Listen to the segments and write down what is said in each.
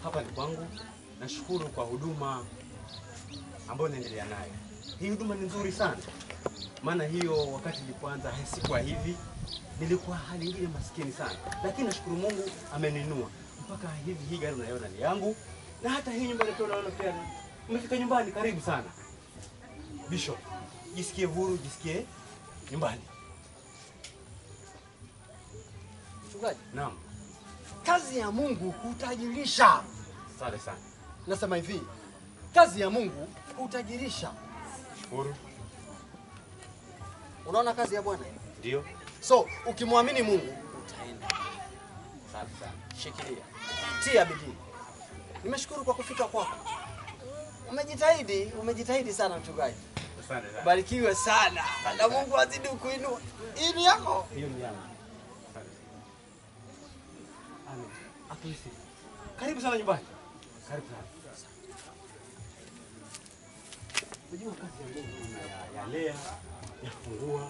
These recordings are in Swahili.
hapa ni kwangu. Nashukuru kwa huduma ambayo naendelea nayo. Hii huduma ni nzuri sana, maana hiyo wakati nilipoanza sikuwa hivi, nilikuwa hali ingine maskini sana, lakini nashukuru Mungu ameninua mpaka hivi. Hii gari unaiona ni yangu, na hata hii nyumba ndio unaona pia. Umefika nyumbani, karibu sana Bishop, jisikie huru, jisikie nyumbani. Mchungaji, Naam, kazi ya Mungu hutajirisha. asante sana, Nasema hivi, kazi ya Mungu hutajirisha. shukuru. Unaona kazi ya Bwana? Ndio, So ukimwamini Mungu utaenda. asante sana. Shikilia, tia bidii. Nimeshukuru kwa kufika kwako. Umejitahidi, umejitahidi sana mchungaji. Asante sana. Barikiwe sana na Mungu azidi kuinua. Hii ni yako. Hiyo ni yangu. Asante sana. Amen. Atuisi. Karibu sana nyumbani. Karibu sana. Unajua kazi ya Mungu kuna ya, ya lea, ya fungua.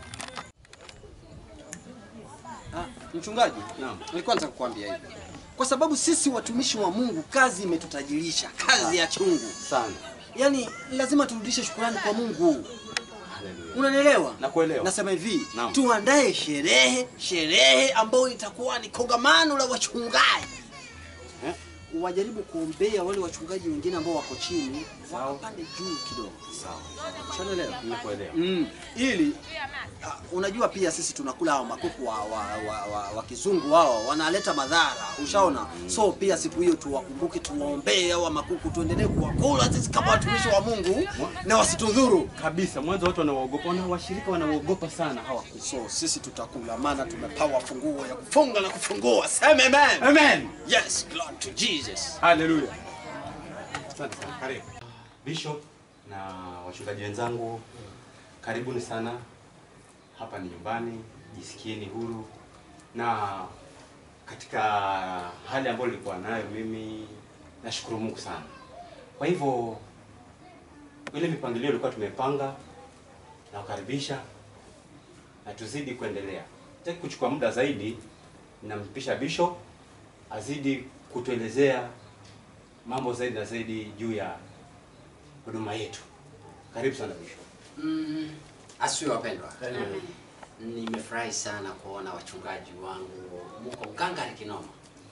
Ah, mchungaji, Naam. nilikuwa nataka kukuambia hivi. Kwa sababu sisi watumishi wa Mungu kazi imetutajirisha, kazi ya chungu. Sana. Yaani lazima turudishe shukrani kwa Mungu. Haleluya. Unanielewa? Nakuelewa. Nasema hivi, Naam. tuandae sherehe, sherehe ambayo itakuwa ni kongamano la wachungaji. Eh? Wajaribu kuombea wale wachungaji wengine ambao wako chini, Sawa. wapande juu kidogo. Sawa. Ushanielewa? Nakuelewa. Mm, ili uh, unajua pia sisi tunakula hao makuku wa, wa, wa, wa, wa kizungu wao wanaleta madhara, ushaona? So pia siku hiyo tuwakumbuke, tuwaombee hao makuku, tuendelee kuwakula sisi kama watumishi wa Mungu na wasitudhuru. Kabisa, mwanzo watu wanaogopa, wana washirika wanaogopa sana hawa. So sisi tutakula, maana tumepawa funguo ya kufunga na kufungua. Sema amen. Amen. Yes, glory to Jesus. Haleluya. Asante sana. Karibu. Bishop na wachungaji wenzangu, karibuni sana. Hapa ni nyumbani, jisikieni huru. Na katika hali ambayo nilikuwa nayo mimi, nashukuru Mungu sana. Kwa hivyo ile mipangilio ilikuwa tumepanga na kukaribisha na tuzidi kuendelea. Sitaki kuchukua muda zaidi, nampisha Bishop azidi kutuelezea mambo zaidi na zaidi juu ya huduma yetu. Karibu sana Bishop. Mm, asiwe wapendwa, nimefurahi sana kuona wachungaji wangu muko mkangari kinoma.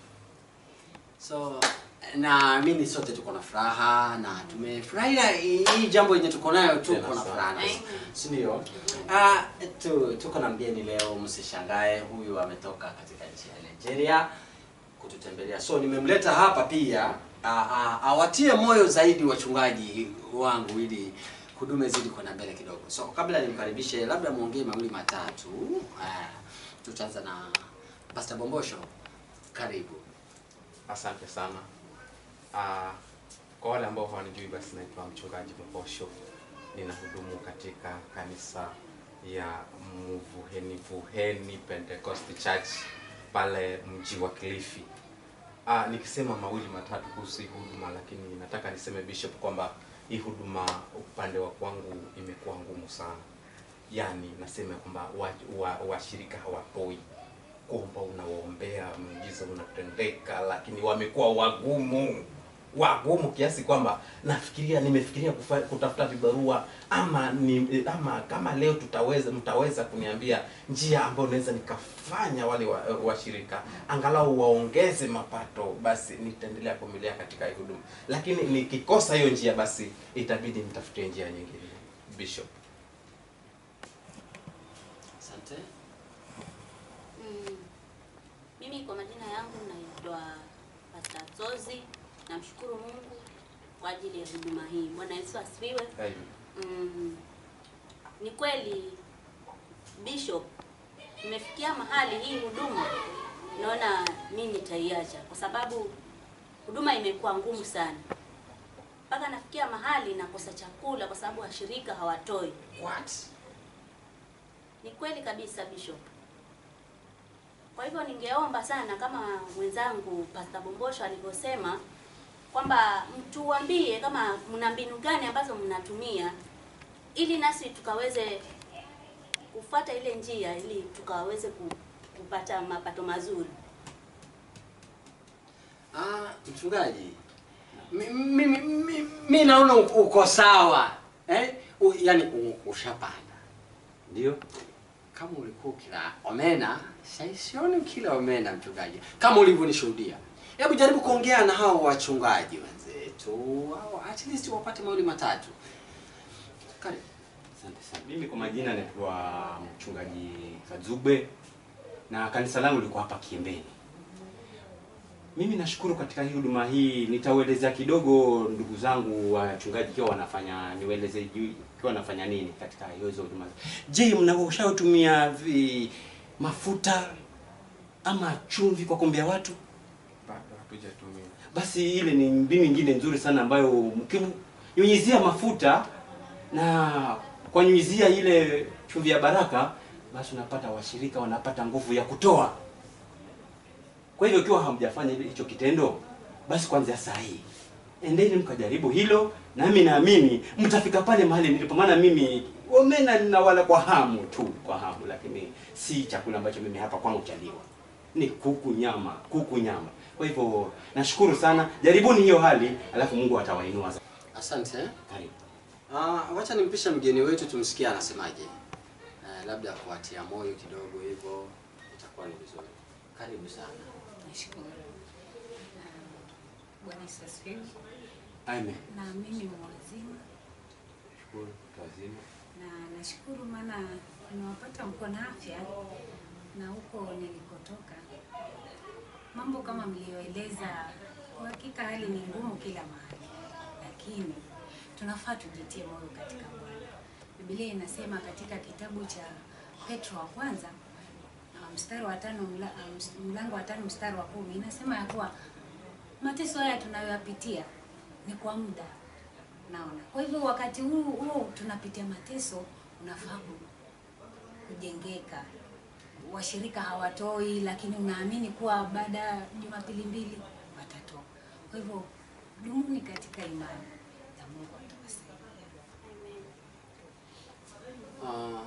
So naamini sote tuko na furaha na tumefurahia hii jambo yenye tuko nayo, tuko Tena na sana. furaha nayo, si ndio? Ah, tu, tuko na mgeni leo, msishangae, huyu ametoka katika nchi ya Nigeria kututembelea. So nimemleta hapa pia a- a- awatie moyo zaidi wachungaji wangu ili huduma izidi kwenda mbele kidogo. So kabla nimkaribishe, labda muongee mawili matatu. Ah, tutaanza na Pastor Bombosho, karibu. Asante sana. Ah, kwa wale ambao hawanijui basi naitwa mchungaji Mbosho. Ninahudumu katika kanisa ya Mvuheni Vuheni Pentecost Church pale mji wa Kilifi. Ah, nikisema mawili matatu kuhusu hii huduma, lakini nataka niseme Bishop kwamba hii huduma upande wa kwangu imekuwa ngumu sana. Yaani nasema kwamba washirika wa, washirika hawatoi kwamba unawaombea muujiza unatendeka, lakini wamekuwa wagumu wagumu kiasi kwamba nafikiria nimefikiria kufa, kutafuta vibarua ama ni, ama kama leo tutaweza mtaweza kuniambia njia ambayo naweza nikafanya wale washirika wa washirika, angalau waongeze mapato, basi nitaendelea kuvumilia katika hii huduma, lakini nikikosa hiyo njia, basi itabidi nitafutie njia nyingine. Bishop. Asante. Mm. Mimi kwa majina yangu naitwa Pastor Zozi. Namshukuru Mungu kwa ajili ya huduma hii. Bwana Yesu asifiwe. Amen. Mm. Ni kweli Bishop, nimefikia mahali hii huduma naona mimi nitaiacha kwa sababu huduma imekuwa ngumu sana, mpaka nafikia mahali nakosa chakula kwa sababu washirika hawatoi. What? Ni kweli kabisa Bishop. Kwa hivyo ningeomba sana kama mwenzangu Pastor Bombosho alivyosema kwamba mtuambie kama mna mbinu gani ambazo mnatumia ili nasi tukaweze kufuata ile njia ili tukaweze ku- kupata mapato mazuri. Ah, mchungaji. Mi- Mimi mi, mi naona uko uko sawa. Eh? U, yani u- ushapanda. Ndio. Kama ulikuwa ukila omena, sasa sioni ukila omena mchungaji. Kama ulivyonishuhudia. Hebu jaribu kuongea na hao wachungaji wenzetu. Hao at least wapate mawili matatu. Karibu. Asante sana. Mimi kwa majina naitwa mchungaji Kazube na kanisa langu liko hapa Kiembeni. Mimi nashukuru katika hii huduma hii, nitauelezea kidogo ndugu zangu wachungaji kiwa wanafanya niwaeleze juu kiwa wanafanya nini katika hizo huduma. Je, mnaoshatumia vi mafuta ama chumvi kwa kuombea watu? Bado hatujatumia. basi ile ni mbinu nyingine nzuri sana ambayo mkinyunyizia mafuta na kwa nyunyizia ile chumvi ya baraka, basi unapata washirika wanapata nguvu ya kutoa. Kwa hivyo ikiwa hamjafanya ile- hicho kitendo, basi kwanza saa hii endeni mkajaribu hilo, nami naamini mtafika pale mahali nilipo, maana mimi omena ninawala kwa hamu tu, kwa hamu, lakini si chakula ambacho mimi hapa kwangu chaliwa ni kuku nyama, kuku nyama. Kwa hivyo nashukuru sana, jaribuni hiyo hali, alafu Mungu atawainua. za- Asante. eh. Karibu. Ah, wacha nimpishe mgeni wetu tumsikie anasemaje. Eh, labda kuatia moyo kidogo hivyo itakuwa ni vizuri. Karibu sana. Nashukuru. Ah, Bwana Yesu asifiwe. Amen. Na mimi ni mwazima Shukuru mtu wazima. na nashukuru maana nimewapata mko na afya na huko nilikotoka mambo kama mlioeleza, kwa hakika hali ni ngumu kila mahali, lakini tunafaa tujitie moyo katika Bwana. Biblia inasema katika kitabu cha Petro wa kwanza ah, mstari wa tano mla- ah, ms- mlango wa tano mstari wa kumi inasema ya kuwa mateso haya tunayoyapitia ni kwa muda, naona. Kwa hivyo wakati huu huu tunapitia mateso, unafaa ku- kujengeka. Washirika hawatoi, lakini unaamini kuwa baada ya Jumapili mbili watatoa. Kwa hivyo dumuni katika imani na Mungu atawasaidia. Ah,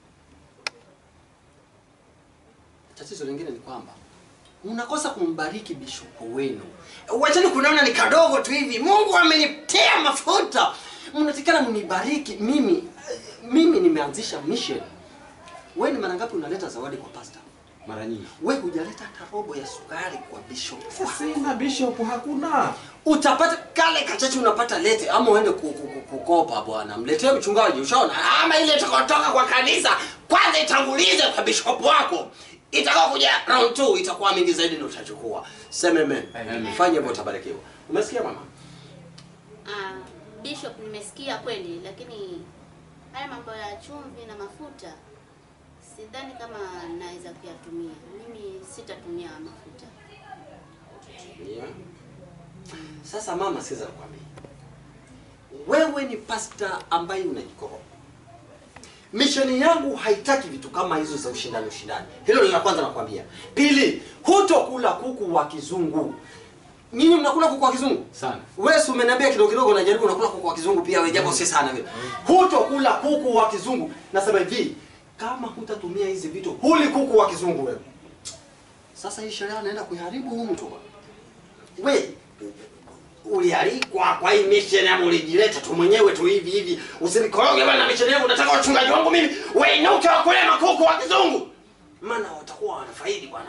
tatizo lingine ni kwamba mnakosa kumbariki bishopu wenu. Wachani kunaona ni kadogo tu hivi. Mungu amenitia mafuta. Mnatikana mnibariki mimi. Mimi nimeanzisha mission. Wewe ni mara ngapi unaleta zawadi kwa pastor? Mara nyingi. Wewe hujaleta hata robo ya sukari kwa bishop. Sina bishop, hakuna. Utapata kale kachache unapata lete ama uende ku- ku- ku- kukopa bwana. Mletee mchungaji ushaona? Ama ile itakayotoka kwa kanisa kwanza itangulize kwa bishop wako. Itakao kuja round 2 itakuwa mingi zaidi ndio utachukua. Sema amen. Amen. Fanye hivyo utabarikiwa. Umesikia mama? Ah, Bishop, nimesikia kweli, lakini haya mambo ya chumvi na mafuta sidhani kama naweza kuyatumia. Mimi sitatumia mafuta. Yeah. Sasa mama, sikiza nikwambie. Wewe ni pasta ambaye unajikoroga. Misheni yangu haitaki vitu kama hizo za ushindani ushindani. Hilo ni la kwanza nakwambia. Pili, hutokula kuku wa kizungu. Nyinyi mnakula kuku wa kizungu? Sana. Wewe si umeniambia kidogo kidogo unajaribu unakula kuku wa kizungu pia wewe japo si sana vile. Hutokula kuku wa kizungu. Nasema hivi, kama hutatumia hizi vitu, huli kuku wa kizungu wewe. Sasa hii sheria anaenda kuiharibu huyu mtu bwana. We ulialikwa kwa hii mission ama ulijileta tu mwenyewe tu hivi hivi. Usinikoroge bwana na mission yangu, nataka wachungaji wangu mimi wainuke wakule makuku wa kizungu. Maana watakuwa wanafaidi bwana.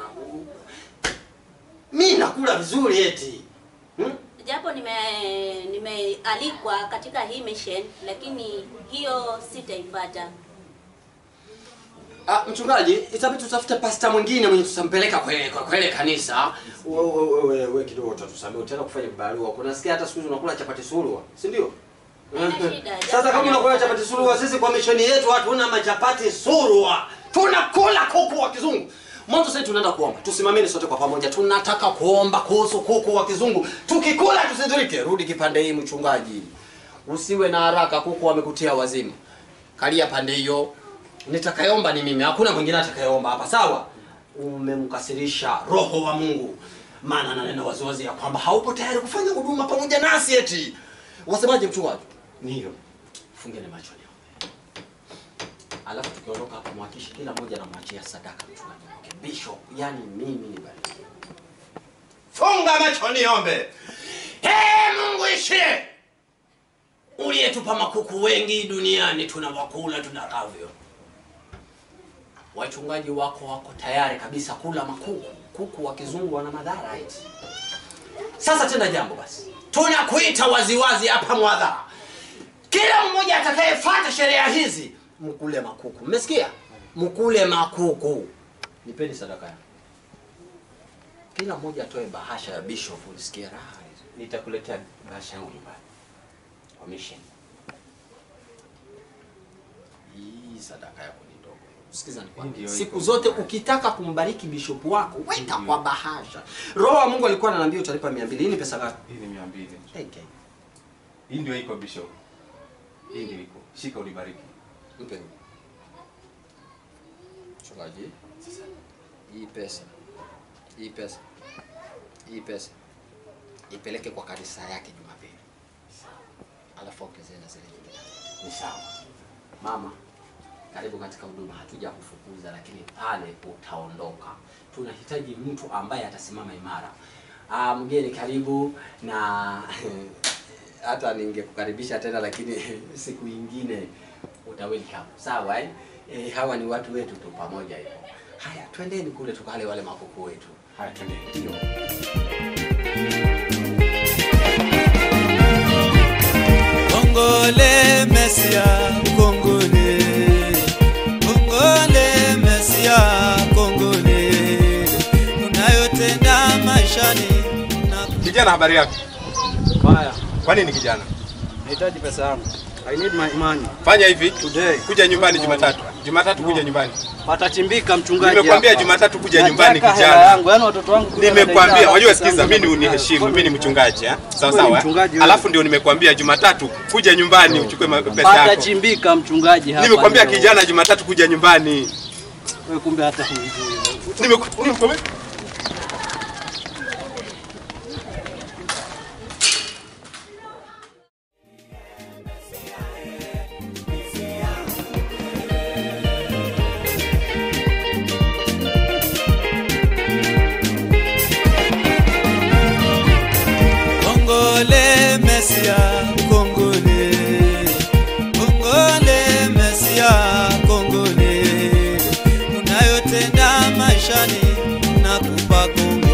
Mimi nakula vizuri eti. Hmm? Japo nime nimealikwa katika hii mission, lakini hiyo sitaipata. Ah, mchungaji, itabidi tutafute pasta mwingine mwenye tutampeleka kwa kwa kwa ile kanisa. Wewe wewe wewe we, kidogo utatusamea utaenda kufanya barua. Kuna sikia hata siku hizi unakula chapati surua, si ndio? Haina shida, Sasa kama unakula chapati surua, sisi kwa misheni yetu hatuna machapati surua. Tunakula kuku wa kizungu. Mwanzo sasa tunaenda kuomba. Tusimameni sote kwa pamoja. Tunataka kuomba kuhusu kuku wa kizungu. Tukikula tusidhurike. Rudi kipande hii mchungaji. Usiwe na haraka, kuku wamekutia wazimu. Kalia pande hiyo. Nitakayeomba ni mimi, hakuna mwingine atakayeomba hapa, sawa? Umemkasirisha Roho wa Mungu, maana ananena waziwazi ya kwamba haupo tayari kufanya huduma pamoja nasi eti. Wasemaje mchungaji? Ndio. Fungeni macho leo. Alafu tukiondoka hapa mwakishi kila mmoja anamwachia sadaka mchungaji. Okay, bishop, yani mimi ni bariki. Funga funga macho niombe. Ee Mungu ishie, uliyetupa makuku wengi duniani, tunawakula tunakavyo. Wachungaji wako wako tayari kabisa kula makuku. Kuku wa kizungu wana madhara eti. Sasa tenda jambo basi, tunakuita waziwazi hapa mwadhara, kila mmoja atakayefuata sheria hizi mkule makuku. Mmesikia? Mkule makuku. Nipeni sadaka yangu. Kila mmoja atoe bahasha ya bishop, ulisikie raha hizo. Nitakuletea bahasha yangu nyumbani. Kwa mission. Hii sadaka yako ni ndogo. Sikiza Ndio nikwambie, iko siku zote mbaya. ukitaka kumbariki bishop wako weka kwa bahasha. Roho wa Mungu alikuwa ananiambia utalipa 200. Hii ni pesa ngapi? Hii ni 200. Okay. Hii ndio iko bishop. Hii ndio iko. Shika ulibariki. Mpe. Mchungaji. Hii pesa. Hii pesa. Hii pesa. Ipeleke kwa kanisa yake Jumapili. Alafu ongezee na zile nyingine. Ni sawa. Mama, karibu katika huduma. Hatuja kufukuza lakini pale utaondoka. Tunahitaji mtu ambaye atasimama imara. Ah, mgeni karibu na hata ningekukaribisha tena lakini siku ingine uta welcome. Sawa eh? Eh, hawa ni watu wetu tu pamoja hivyo. Haya, twendeni kule tukale wale makuku wetu. Haya twende. Ndio. Kongole Mesia, Kongole. Kongole Mesia, Kongole. Unayotenda maishani na Kijana habari yako? Baya, Kwa nini kijana? nahitaji pesa yangu. I need my money. Fanya hivi. Today. Kuja nyumbani Jumatatu. Jumatatu kuja nyumbani. Patachimbika mchungaji. Nimekwambia hapa. Jumatatu kuja Nataka nyumbani hela kijana. yangu, yaani watoto wangu kule Nimekwambia, wanadai wajua pesa sikiza, yangu mimi ni nataka uniheshimu, nayo. mimi ni mchungaji eh? Sawa Wewe ni sawa. eh? mchungaji wewe. Alafu ndio nimekwambia Jumatatu kuja nyumbani uchukue ma- pesa yako. Patachimbika mchungaji hapa. Nimekwambia leo. kijana Jumatatu kuja nyumbani. Wewe kumbe hata hujui. Nimeku- Nimekwambia Kongole Mesia, Kongole. Kongole Mesia, Kongole. Unayotenda maishani na kupa kongole.